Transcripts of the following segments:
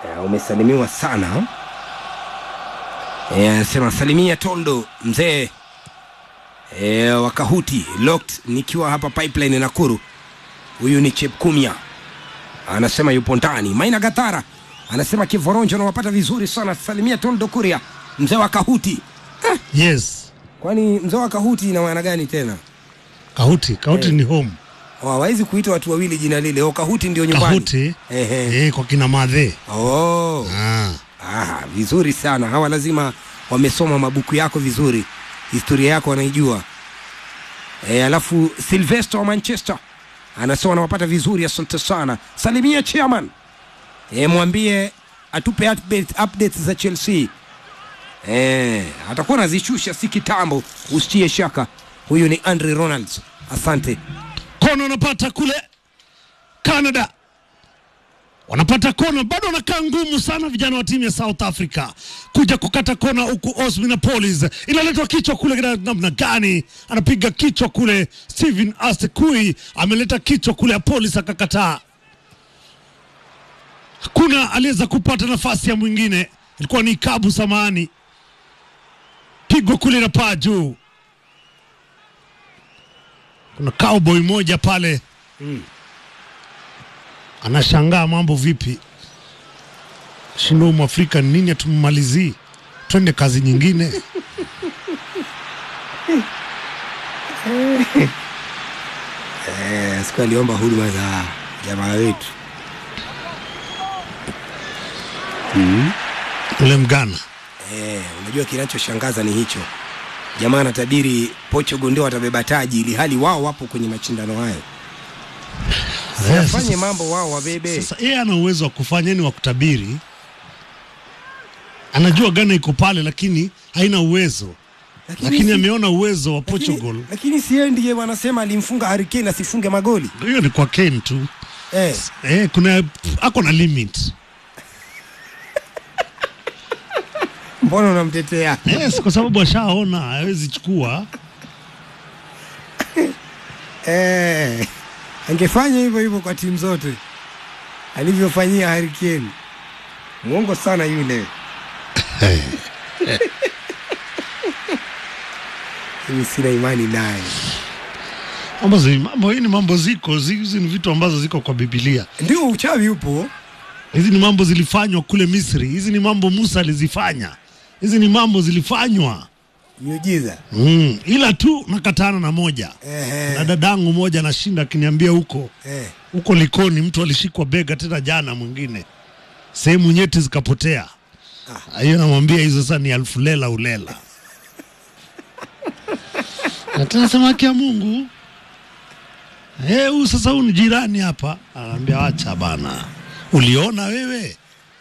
Eh, umesalimiwa sana Eh, anasema salimia Tondo mzee eh, wakahuti locked nikiwa hapa pipeline Nakuru. Huyu ni Chepkumya anasema yupo ndani. Maina Gatara anasema Kivoronjo nawapata vizuri sana, salimia Tondo Kuria mzee wa Kahuti. Yes, Kwani mzee wa Kahuti ina maana gani tena? Kahuti. Kahuti Eh. ni home. Oh, hawawezi kuita watu wawili jina lile. Oh, Kahuti ndio nyumbani. Kahuti Ehe. eh, kwa kina madhe. Oh. Ah. Ah, vizuri sana. Hawa lazima wamesoma mabuku yako vizuri, historia yako wanaijua. E, alafu Sylvester wa Manchester anasema anawapata vizuri, asante sana. Salimia chairman, e, mwambie atupe update, updates za Chelsea. E, atakuwa anazishusha si kitambo, usitie shaka. Huyu ni Andre Ronalds, asante. Kona wanapata kule Canada, wanapata kona, bado wanakaa ngumu sana vijana wa timu ya South Africa kuja kukata kona, huku Osminapolis inaletwa kichwa kule, kina- namna gani anapiga kichwa kule. Steven Asekui ameleta kichwa kule, Apolis akakataa. Hakuna aliweza kupata nafasi ya mwingine, ilikuwa ni Kabu Samani, pigwa kule na paa juu kuna cowboy moja pale anashangaa mambo vipi, shindo mwafrika ni nini, atummalizii twende kazi nyingine. E, siku aliomba huduma za jamaa wetu Ule mgana Eh, unajua kinachoshangaza ni hicho. Jamaa anatabiri Portugal ndio watabeba taji ili hali wao wapo kwenye mashindano hayo. Eh, Wafanye sasa- mambo wao wabebe. Sasa yeye ana uwezo wa kufanya ni wa kutabiri, anajua Ghana iko pale, lakini haina uwezo, lakini si- ameona uwezo wa lakini- Portugal. Lakini si yeye ndiye wanasema alimfunga Harry Kane asifunge magoli. Hiyo ni kwa Kane tu Eh, eh, kuna ako na limit mbona unamtetea? yes, kwa sababu ashaona hawezi chukua Eh, angefanya hivyo hivyo kwa timu zote alivyofanyia Harry Kane. Mwongo sana yule. Mimi sina imani naye. mambo zi- mambo hii ni mambo ziko zi- hizi ni vitu ambazo ziko kwa Biblia. Ndio uchawi upo. Hizi ni mambo zilifanywa kule Misri. Hizi ni mambo Musa alizifanya. Hizi ni mambo zilifanywa Miujiza. mm. Ila tu nakatana na moja Ehe. na dadangu moja anashinda akiniambia huko Eh. huko Likoni mtu alishikwa bega tena jana, mwingine sehemu nyeti zikapotea. Hiyo namwambia hizo sasa ni alfu lela ulela na tena sema haki ya Mungu Eh, huyu sasa huyu ni jirani hapa. Anaambia acha bana. Uliona wewe?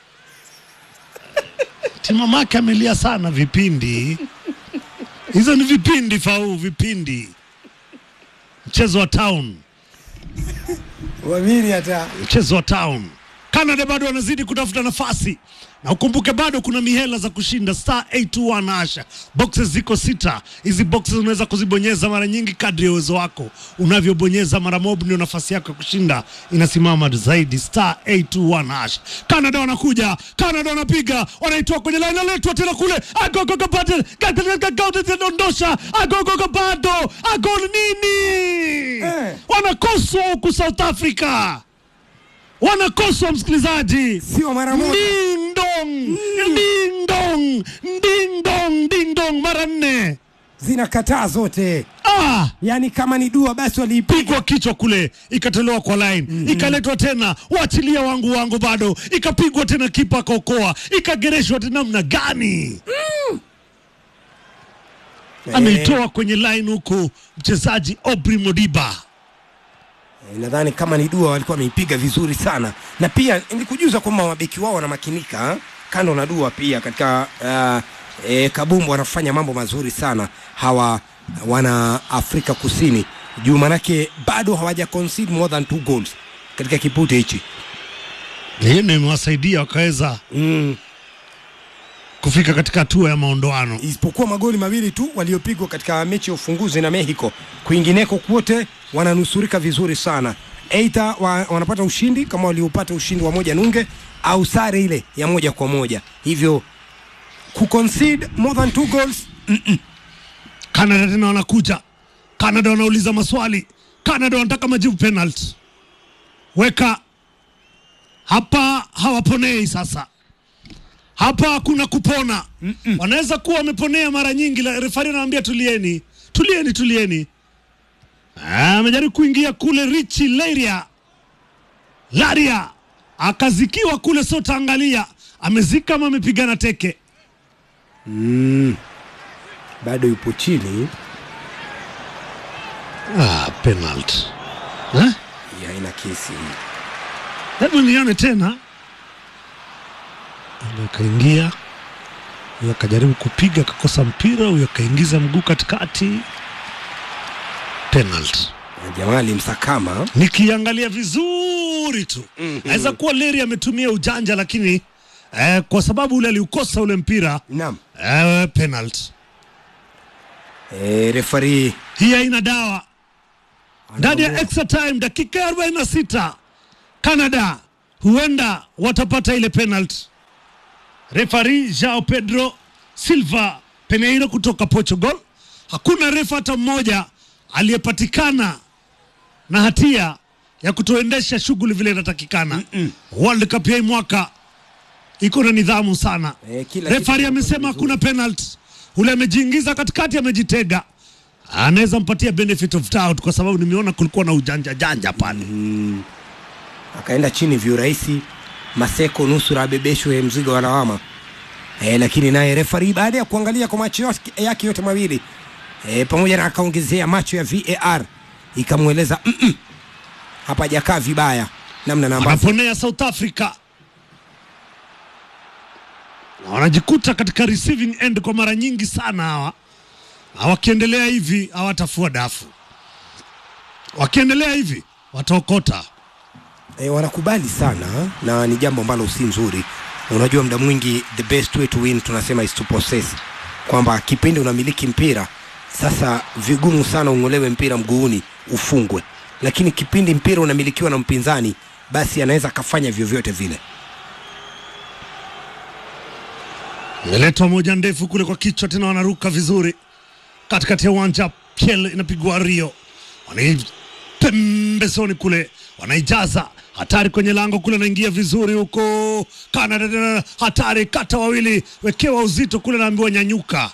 Timamake amelia sana vipindi. Hizo ni vipindi fau vipindi. Mchezo wa town. Uamini hata mchezo wa town. Canada bado wanazidi kutafuta nafasi, na ukumbuke bado kuna mihela za kushinda star 821 asha. Boxes ziko sita. Hizi boxes unaweza kuzibonyeza mara nyingi kadri ya uwezo wako. Unavyobonyeza mara mob, ndio nafasi yako ya kushinda inasimama zaidi. Star 821 asha. Canada wanakuja, Canada wanapiga, wanaitoa kwenye line, analetwa tena kule, agogogo bado, dondosha, agogogo bado, agol nini? Eh. Wanakoswa huku South Africa wanakoswa msikilizaji. sio mara moja. Ding dong, ding dong, ding dong, ding dong mara nne. Zinakataa zote. Ah, Yaani kama ni dua basi waliipiga. pigwa kichwa kule, ikatolewa kwa line, ikaletwa tena, wachilia wangu wangu, bado ikapigwa tena, kipa akaokoa, ikagereshwa tena. Namna gani ameitoa kwenye line huku mchezaji Aubrey Modiba. Eh, nadhani kama ni dua walikuwa wameipiga vizuri sana, na pia nilikujuza kwamba mabeki wao wanamakinika ha? kando na dua pia katika uh, e, kabumbu wanafanya mambo mazuri sana hawa wana Afrika Kusini juu, manake bado hawaja concede more than two goals katika kipute hichi Hiyo ndio imewasaidia wakaweza mm. kufika katika hatua ya maondoano. isipokuwa magoli mawili tu waliopigwa katika mechi ya ufunguzi na Mexico. Kwingineko kwote wananusurika vizuri sana. eidha wa, wanapata ushindi kama waliopata ushindi wa moja nunge au sare ile ya moja kwa moja hivyo kuconcede more than two goals Canada tena wanakuja. Canada wanauliza maswali. Canada wanataka majibu penalty. Weka hapa, hawaponei sasa. Hapa hakuna kupona. Wanaweza kuwa wameponea mara nyingi, la- refari anawaambia tulieni, tulieni, tulieni. Ah, Amejaribu kuingia kule Richi Laria Laria akazikiwa kule, so taangalia amezika ama amepigana teke. bado yupo chini Ah, penalty. Eh? hii haina kesi hii Hebu nione tena. Huyo akaingia, huyo akajaribu kupiga, akakosa mpira, huyo akaingiza mguu katikati. Penalty. Na jamaa alimsakama Nikiangalia vizuri tu naweza kuwa Leri ametumia ujanja, lakini eh, kwa sababu ule aliukosa ule mpira naam eh, penalty. e, refari Hii haina dawa. Ndani ya extra time, dakika ya 46 Canada huenda watapata ile penalty. Refari Joao Pedro Silva Peneiro kutoka Portugal. Hakuna refa hata mmoja aliyepatikana na hatia ya kutoendesha shughuli vile inatakikana. World Cup ya hii mwaka iko na nidhamu sana. Eh, kila Refari kitu amesema hakuna penalty. Ule amejiingiza katikati, amejitega, anaweza mpatia benefit of doubt kwa sababu nimeona kulikuwa na ujanja janja pale. akaenda chini viurahisi Maseko nusura abebeshwe mzigo wa lawama e, lakini naye refari baada ya kuangalia kwa macho yake- yake yote mawili e, pamoja na akaongezea macho ya VAR ikamweleza mm -mm, hapa hajakaa vibaya namna na ambavyo Wanaponea South Africa na wanajikuta katika receiving end kwa mara nyingi sana hawa, na wakiendelea hivi hawatafua dafu, wakiendelea hivi wataokota. e, wanakubali sana na ni jambo ambalo si nzuri. Unajua, muda mwingi the best way to win tunasema is to possess, kwamba kipindi unamiliki mpira sasa vigumu sana ung'olewe mpira mguuni ufungwe, lakini kipindi mpira unamilikiwa na mpinzani, basi anaweza akafanya vyovyote vile. Imeletwa moja ndefu kule kwa kichwa, tena wanaruka vizuri katikati ya uwanja. Piel inapigwa Rio, wanaipembezoni kule, wanaijaza hatari kwenye lango kule, anaingia vizuri huko. Canada tena hatari, kata wawili, wekewa uzito kule, naambiwa nyanyuka.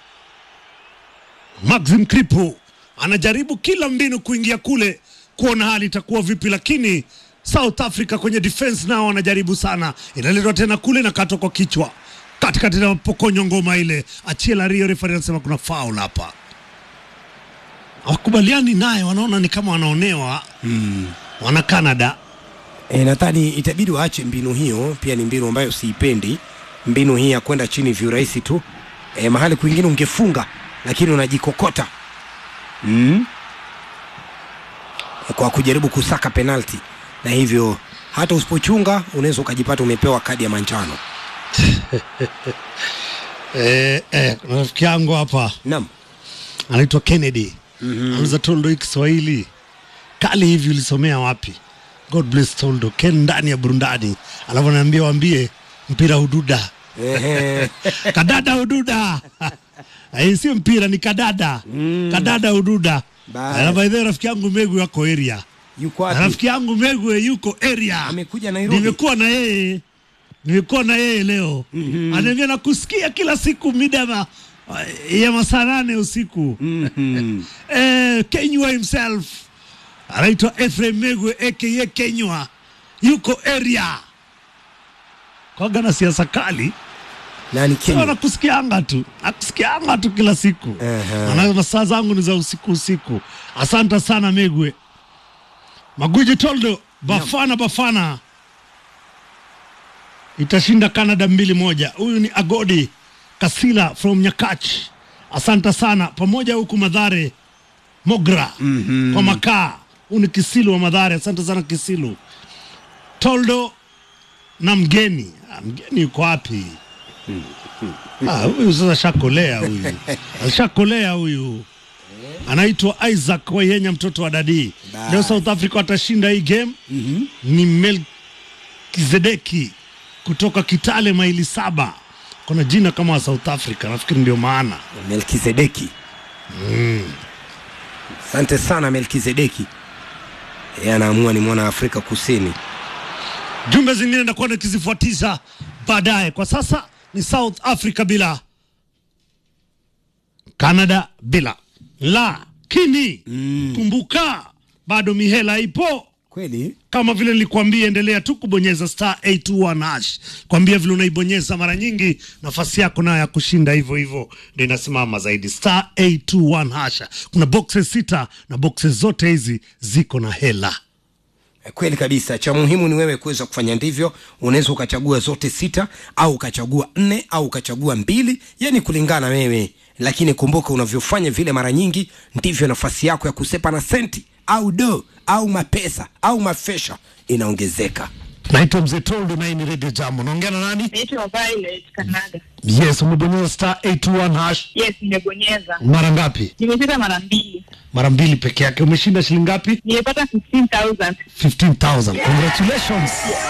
Maxim Kripo anajaribu kila mbinu kuingia kule kuona hali itakuwa vipi, lakini South Africa kwenye defense nao wanajaribu sana. Inaletwa tena kule na katwa kwa kichwa katikati na pokonywa ngoma ile, Achiela Rio. Referee anasema kuna foul hapa, hawakubaliani naye, wanaona ni kama wanaonewa wana Canada. E, nadhani itabidi waache mbinu hiyo. Pia ni mbinu ambayo siipendi, mbinu hii ya kwenda chini viurahisi tu. E, mahali kwingine ungefunga, lakini unajikokota mm. kwa kujaribu kusaka penalti, na hivyo hata usipochunga unaweza ukajipata umepewa kadi ya manjano. Eh, eh, rafiki yangu hapa Naam, anaitwa Kennedy anauza Toldo hii Kiswahili kali hivi, ulisomea wapi? God bless Toldo Ken ndani ya burundani, alafu anaambia waambie mpira hududa Ehe. kadada hududa hii sio mpira ni kadada kadada hududa Bye. alafu aidha rafiki yangu Megwe yako area yuko Na wapi? rafiki yangu Megwe yuko area Amekuja Nairobi. nimekuwa na yeye nimekuwa na yeye leo anaambia nakusikia kila siku mida ya ma- ya masaa nane usiku Mhm. eh, Kenywa himself anaitwa Ephraim Megwe aka Kenywa yuko area kwaga na siasa kali Nani Sasa Kenya? nakusikianga tu nakusikianga tu kila siku Ehe. Maana masaa zangu ni za usiku usiku asante sana Megwe Maguji Toldo Bafana Bafana itashinda Canada mbili moja. Huyu ni Agodi Kasila from Nyakach, asante sana pamoja huku Madhare Mogra kwa makaa. Huyu ni Kisilu wa Madhare, asante sana Kisilu. Toldo na mgeni ah, mgeni yuko wapi? Ah, huyu sasa shakolea huyu, alishakolea huyu anaitwa Isaac Wayenya, mtoto wa Dadii. Bas. Leo South Africa watashinda hii game. Ni Melkizedeki kutoka Kitale, maili saba. Kuna jina kama wa South Africa, nafikiri ndio maana. Melkizedeki. Asante sana Melkizedeki. Yeye anaamua ni mwana Afrika Kusini. Jumbe zingine nakuwa nikizifuatisha baadaye. Kwa sasa ni South Africa bila Canada bila, lakini kumbuka bado mihela ipo Kweli? kama vile nilikwambia, endelea tu kubonyeza star 821 hash, kwambia vile unaibonyeza mara nyingi, nafasi yako nayo ya kushinda hivyo hivyo ndio inasimama zaidi. Star 821 hash, kuna boxes sita na boxes zote hizi ziko na hela. Kweli kabisa. Cha muhimu ni wewe kuweza kufanya ndivyo. Unaweza ukachagua zote sita au ukachagua nne au ukachagua mbili, yani kulingana wewe, lakini kumbuka, unavyofanya vile mara nyingi ndivyo nafasi yako ya kusepa na senti au do au mapesa au mafesha inaongezeka. Naitwa Mzee Toldo na hii ni Radio Jambo. Naongea na nani? Naitwa Violet Kanaga. Yes, umebonyeza star 821 hash Yes, nimebonyeza. mara ngapi? Nimecheza mara mbili. Mara mbili peke yake. Umeshinda shilingi ngapi? Nimepata 15,000. 15,000. Congratulations.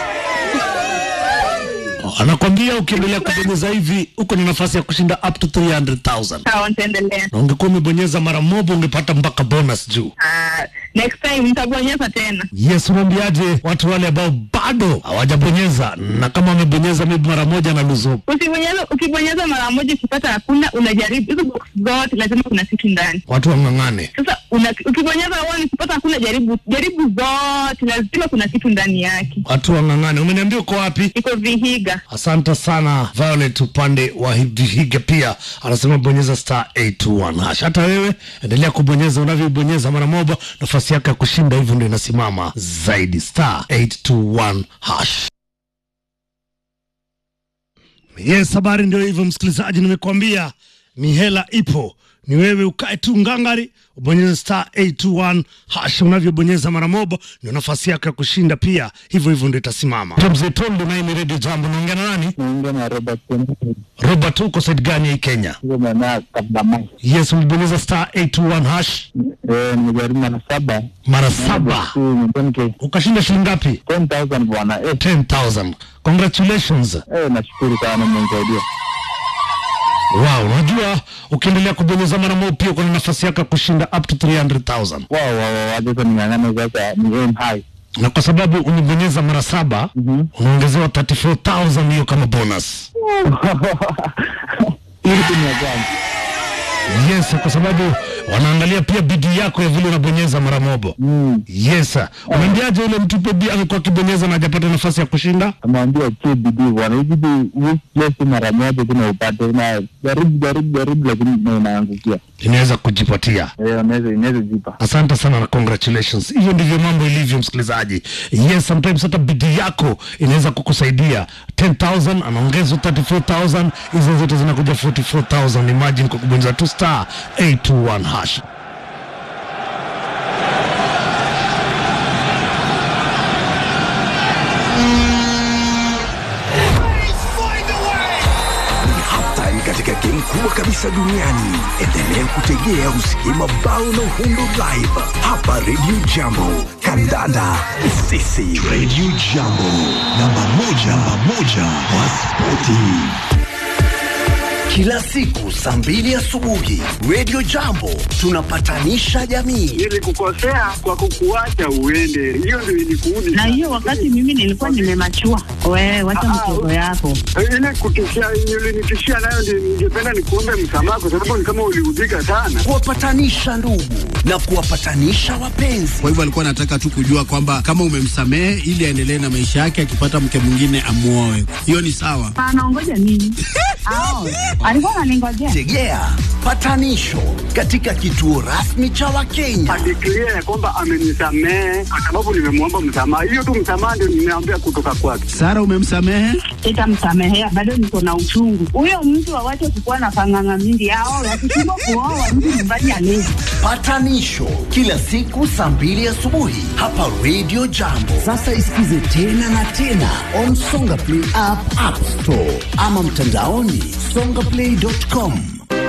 Oh, Anakwambia ukiendelea kubonyeza hivi uko na nafasi ya kushinda up to 300,000. Sawa, nitaendelea. Na ungekuwa umebonyeza mara moja ungepata mpaka bonus juu. Ah, next time nitabonyeza tena. Yes, unaambiaje watu wale ambao bado hawajabonyeza na kama wamebonyeza maybe mara moja na lose hope? Usibonyeza, ukibonyeza mara moja ukipata hakuna, unajaribu hizo box zote, lazima kuna kitu ndani. Watu wang'ang'ane. Sasa una, ukibonyeza one ukipata hakuna, jaribu jaribu zote, lazima kuna kitu ndani yake. Watu wang'ang'ane. Umeniambia uko wapi? Iko Vihiga. Asante sana Violet, upande wa Vihiga pia anasema bonyeza star 821 hash. Hata wewe endelea kubonyeza, unavyobonyeza mara moja, nafasi yako ya kushinda hivyo ndio inasimama zaidi, star 821 hash. Yes, habari ndio hivyo, msikilizaji, nimekuambia mihela ipo, ni wewe ukae tu ngangari ubonyeze star 821 hash. Unavyobonyeza mara moja ndio nafasi yako ya kushinda pia, hivyo hivyo ndio itasimama. Mzee Tondo naye ni Radio Jambo, naongea na nani? Naongea na Robert Kennedy. Robert, uko side gani hii Kenya? Hiyo maeneo ya Kabamai. Yes, umebonyeza star 821 hash Eh, nimejaribu mara saba. mara saba, Tu, nipeni ukashinda shilingi ngapi? 10,000 bwana. Eh, 10,000. Congratulations. eh, nashukuru sana mmenisaidia. Wow, unajua ukiendelea kubonyeza mara moja pia kuna nafasi yako ya kushinda up to 300,000. Wow, wow, wow, wacha sasa ning'ang'ane sasa ni aim high. Na kwa sababu umebonyeza mara saba, Mhm. unaongezewa 34,000 hiyo kama bonus. Ili ni ya kwanza. Yes, kwa sababu wanaangalia pia bidii yako ya vile unabonyeza mara moja. Mm. Yes. Unaambiaje yule mtu pia bidii amekuwa akibonyeza na hajapata nafasi ya kushinda? Amwambia che bidii bwana. Hivi bidii just mara moja tu na upate na jaribu jaribu jaribu lakini na inaangukia. Inaweza kujipatia. Eh, unaweza inaweza jipa. Asante sana na congratulations. Hivyo ndivyo mambo ilivyo, msikilizaji. Yes, sometimes hata bidii yako inaweza kukusaidia. 10,000 anaongezwa 34,000, hizo zote zinakuja 44,000. Imagine kwa kubonyeza tu star 821 hash. halftime katika game kubwa kabisa duniani. Endelea kutegea usikie mabao na uhundo live hapa Radio Jambo. Kandanda sisi Radio Jambo, namba moja, namba moja kwa spoti. Kila siku saa mbili asubuhi Radio Jambo tunapatanisha jamii. Nilikukosea kwa kukuacha uende, hiyo ndio ilikuudi. Na hiyo wakati mimi nilikuwa nimemachua. Wewe wacha mtoto yako. ile kutishia ulinitishia nayo, ndio ningependa nikuombe msamaha, kwa sababu ni kama uliudhika sana. kuwapatanisha ndugu na kuwapatanisha wapenzi. Kwa hivyo alikuwa anataka tu kujua kwamba kama umemsamehe ili aendelee na maisha yake, akipata mke mwingine amuoe. Hiyo ni sawa. Anaongoja nini? Ao, alikuwa ananingojea. Tegea patanisho katika kituo rasmi cha Wakenya. Adeklia ya kwamba amenisamehe kwa sababu nimemwomba msamaha. Hiyo tu msamaha ndio nimeambia kutoka kwake. Sara, umemsamehe? Sitamsamehea, bado niko na uchungu. Huyo mtu awache kukuwa na panganga mingi. Ao, wakishindwa kuoa mtu nyumbani alezi. Patanisho kila siku saa mbili asubuhi hapa Radio Jambo. Sasa isikize tena na tena on Songa Play app, App Store ama mtandaoni songaplay.com.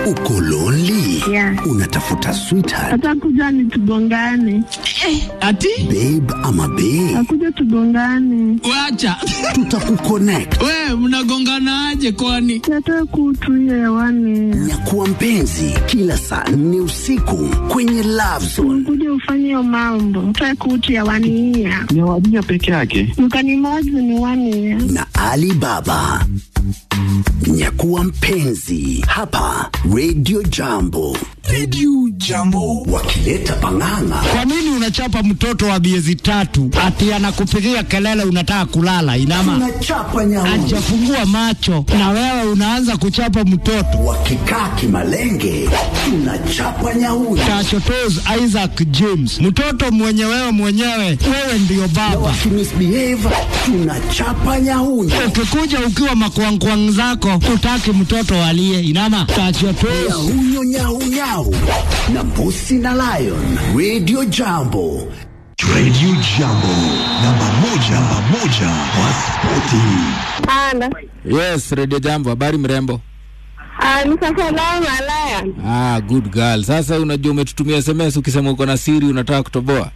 Uko lonely? Yeah. Unatafuta sweetheart, Atakuja ni tugongane, Ati babe ama bae? akuja tugongane, wacha Tutakuconnect. we mnagonganaje kwani? yatoe kutu hiyo hewani, Nyakuwa mpenzi kila saa nne usiku kwenye Love Zone. kuja ufanye hiyo mambo, toe kutu hewani hiya Ni wadija peke yake. mkanimozi ni wani na Ali Baba. Nyakuwa mpenzi hapa Radio Jambo. Radio Jambo wakileta pang'ang'a. Kwa nini unachapa mtoto wa miezi tatu ati anakupigia kelele unataka kulala? Inama Tunachapa nyauni ajafungua macho na wewe unaanza kuchapa mtoto. wakikaa kimalenge, tunachapa nyauni Tashotos Isaac James, mtoto mwenye wewe mwenyewe, wewe ndiyo baba. wakimisbehave, tunachapa nyauni Ukikuja ukiwa makwangkwang zako, utaki mtoto alie. Inama tashotos nyahunyo nyaunyau na mbusi na lion. Radio Jambo Radio Jambo, namba moja, namba moja kwa spoti. Ana Yes, Radio Jambo, habari mrembo? nisasalamu alaya Ah, good girl. Sasa unajua umetutumia SMS ukisema uko na siri unataka kutoboa.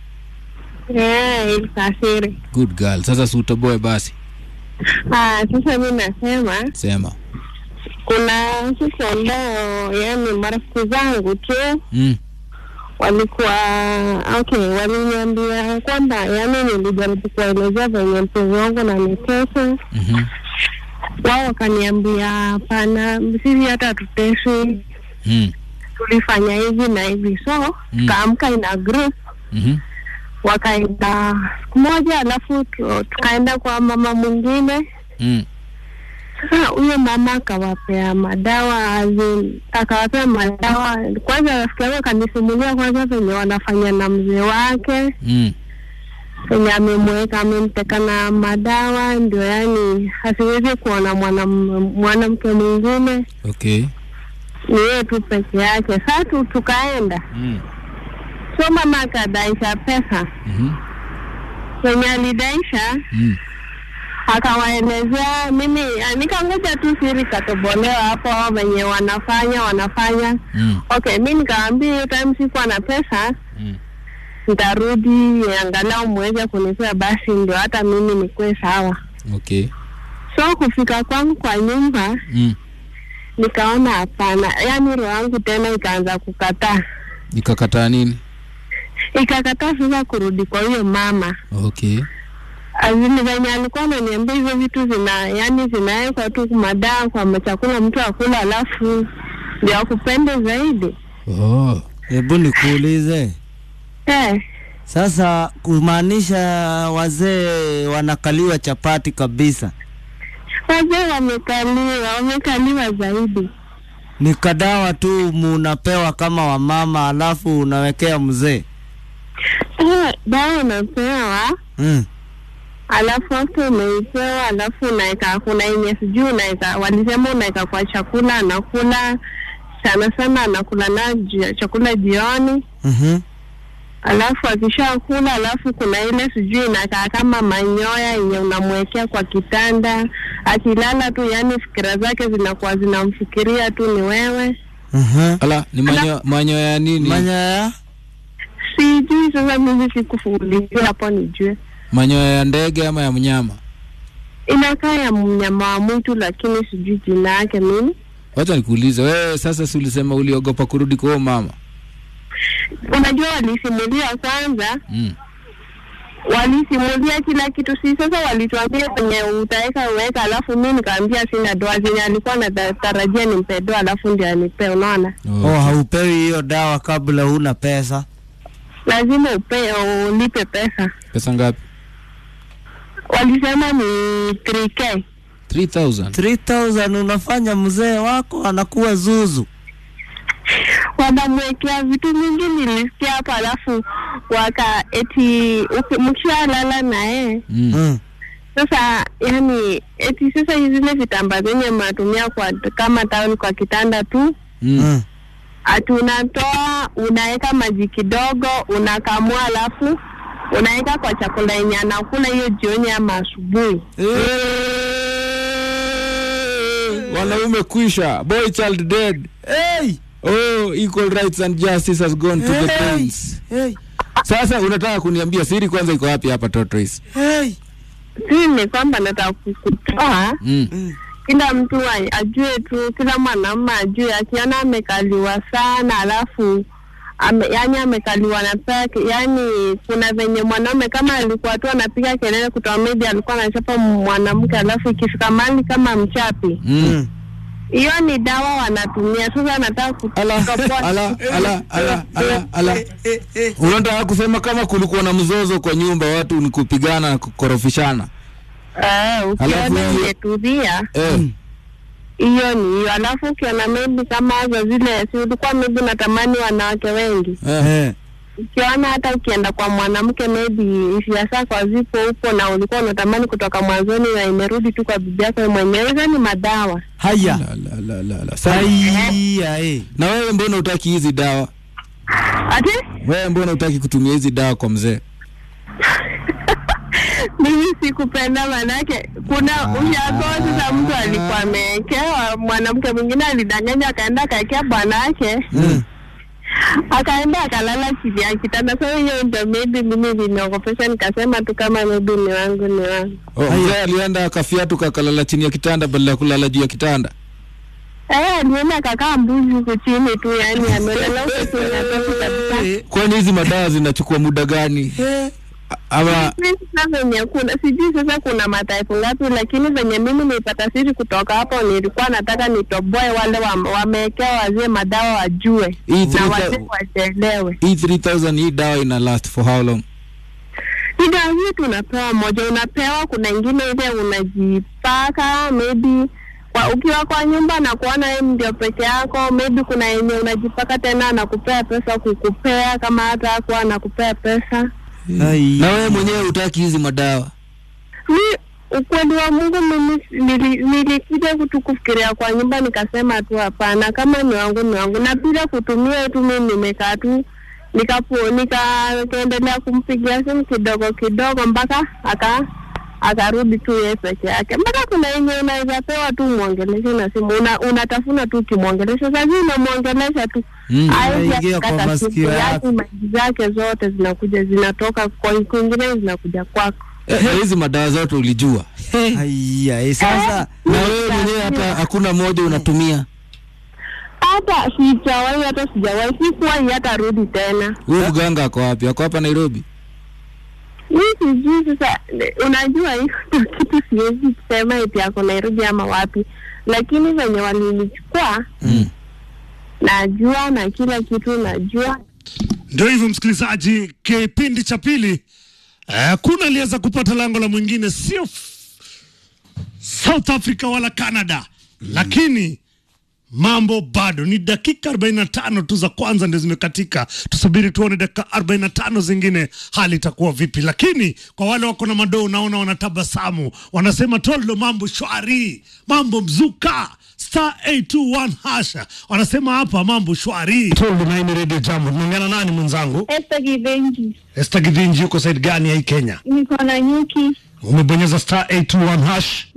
ilisafiri. Good girl. Sasa si utoboe basi. Sasa mi nasema Sema. kuna siku ambao yani marafiki zangu tu Mm. walikuwa okay, waliniambia kwamba yani nilijaribu kuwaelezea venye mpenzi wangu nanitesa Mhm. wao wakaniambia hapana, sisi hata hatuteswi, Mm. tulifanya hivi na hivi, so Mm. tukaamka ina group Mhm. wakaenda siku moja, alafu tu- tukaenda kwa mama mwingine. Mm. Sasa huyo mama akawapea madawa azin, akawapea madawa kwanza. Rafiki yangu akanisimulia kwanza venye wanafanya na mzee wake Mm. venye amemweka amemteka na madawa, ndio yani asiwezi kuona mwanam- mwanamke mwingine, Okay. ni yeye tu peke yake. Sasa tu tukaenda, Mm. so mama akadaisha pesa Mhm. venye alidaisha Mm. akawaelezea mimi, nikangoja tu siri katobolewa hapo venye wanafanya wanafanya. Mm. Okay, mi nikaambia hiyo time sikuwa na pesa, Mm. nitarudi angalau muweze kunipea basi, ndio hata mimi nikuwe sawa. Okay. So kufika kwangu kwa nyumba Mm. nikaona hapana, yaani roho yangu tena ikaanza kukataa, Nikakataa nini? ikakataa sasa kurudi kwa huyo mama Okay. azini venye alikuwa ananiambia hizo vitu zina yani zinawekwa tu madaa kwa chakula mtu akula, alafu ndio akupende zaidi Oh. Hebu nikuulize eh. sasa, kumaanisha wazee wanakaliwa chapati kabisa, Wazee wamekaliwa, wamekaliwa zaidi. ni kadawa tu munapewa kama wamama, alafu unawekea mzee Eh, dawa unapewa mm. alafu after umeipewa, alafu unaweka, kuna yenye sijui unaweka, walisema unaweka kwa chakula, anakula sana sana, anakula na ji- chakula jioni, mm alafu akishakula, alafu kuna ile sijui inakaa kama manyoya yenye unamwekea kwa kitanda, akilala tu, yani fikira zake zinakuwa zinamfikiria tu ni wewe. Ala, ni manyo manyo ya nini? Manyoya Sijui sasa, mimi sikufuulizia hapo nijue. Manyoya ya ndege ama ya mnyama? Inakaa ya mnyama wa mwitu, lakini sijui jina yake mimi. Wacha nikuulize wewe, sasa si ulisema uliogopa kurudi kwa huyo mama? Unajua, walisimulia kwanza Mm. walisimulia kila kitu, si sasa walituambia kwenye utaweka uweka, alafu mi nikaambia sina doa zenye alikuwa natarajia nimpe doa, alafu ndio anipe. Unaona, oh, haupewi hiyo dawa kabla huna pesa. lazima upe ulipe pesa. Pesa ngapi? Walisema ni 3k 3000. 3000 unafanya mzee wako anakuwa zuzu. wanamwekea vitu mingi, nilisikia hapo, alafu waka eti uki- mkishalala na yeye Mm. Mm. sasa yani eti sasa zile vitambaa zenye mnatumia kwa kama tawel kwa kitanda tu Mm. Mm. ati unatoa unaweka maji kidogo unakamua alafu unaweka kwa chakula yenye anakula hiyo jioni ama asubuhi Wanaume kwisha, boy child dead. Hey! oh equal rights and justice has gone to the Hey, brains hey, sasa unataka kuniambia siri kwanza iko wapi hapa tortoise hey. si ni kwamba nataka kukutoa mm. kila mtu a- ajue tu, kila mwanaume ajue, akiona amekaliwa sana alafu ame, yani amekaliwa na peke, yani kuna venye mwanaume kama alikuwa tu anapiga kelele kutoa media, alikuwa anachapa mwanamke, alafu ikifika mali kama mchapi, Mm. hiyo ni dawa wanatumia. Sasa nataka ala kutoa ala ala ala ala ala unataka kusema kama kulikuwa na mzozo kwa nyumba watu ni kupigana na kukorofishana Eh, ukiona Alafu hiyo- imetulia eh. hiyo ni hiyo, alafu ukiona maybe kama za zile, si ulikuwa maybe natamani wanawake wengi Eh. ukiona hata ukienda kwa mwanamke maybe hisia zako hazipo huko na ulikuwa unatamani kutoka mwanzoni na imerudi tu kwa bibi yako mwenyewe, hizo ni madawa. haya La, la, la, la, la. Sasa, haya eh. na wewe mbona utaki hizi dawa Ati wewe mbona utaki kutumia hizi dawa kwa mzee mimi sikupenda, manake kuna ushago. Sasa mtu alikuwa amewekewa, mwanamke mwingine alidanganya, akaenda akaekea bwanake mm. akaenda akalala chini ya kitanda. Sasa hiyo ndio maybe mimi liniogopesha, nikasema tu kama maybe ni wangu ni wangu. oh, mzee alienda akafiatu kakalala chini ya kitanda badala ya kulala juu ya kitanda Eh, alienda akakaa mbuzi huku chini tu, yani amelala huku chini ya pepo kabisa. kwani hizi madawa zinachukua muda gani ama Mimi sasa venye kuna sijui sasa kuna mataifu ngapi, lakini venye mimi nilipata siri kutoka hapo, nilikuwa nataka nitoboe wale wa- wamewekewa wazee madawa wajue Hii na three wazee thou- wajielewe. hii 3000 hii dawa ina last for how long Ida hii tunapewa moja, unapewa kuna ingine ile unajipaka maybe kwa ukiwa kwa nyumba na kuona wewe ndio peke yako, maybe kuna yenye unajipaka tena anakupea pesa kukupea, kama hata hakuwa anakupea pesa. Ai. na wewe mwenyewe utaki hizi madawa mi ukweli wa Mungu mimi nili- nilikuja kutu kufikiria kwa nyumba nikasema tu hapana, kama ni wangu ni wangu, na bila kutumia tu mimi nimekaa tu nikapo nikaendelea kumpigia simu kidogo kidogo mpaka aka akarudi tu yeye peke yake, mpaka kuna yenye unaweza pewa tu mwongeleshe na simu una, unatafuna tu ukimwongelesha, sasa unamwongelesha tu Mm. Hawezi Inaingia kwa akakata masikio simu, yako. yaani maji zake zote zinakuja zinatoka kwa kwingine zinakuja kwako. Eh, na hizi madawa zote ulijua Haya eh. Sasa na wewe mwenyewe hata hakuna moja unatumia hata sijawahi hata sijawahi sikuwahi hata rudi tena huyu mganga ako wapi ako hapa nairobi mi sijui sasa ne- unajua hiyo ndio kitu siwezi kusema eti ako nairobi ama wapi lakini venye walinichukua mm. najua na kila kitu najua Ndio hivyo msikilizaji, kipindi cha pili eh, kuna aliweza kupata lango la mwingine, sio f- South Africa wala Canada lakini mambo bado ni dakika 45 tu za kwanza ndio zimekatika. Tusubiri tuone dakika 45 zingine hali itakuwa vipi, lakini kwa wale wako na madoo, unaona wanatabasamu, wanasema toldo, mambo shwari, mambo mzuka star 821 hasha, wanasema hapa mambo shwari. Toldo na hii ni Radio Jambo. Tunaongea na nani mwenzangu? Esther Kivenji Esther Githinji, yuko side gani ya hii Kenya? niko na nyuki Umebonyeza star 821 hash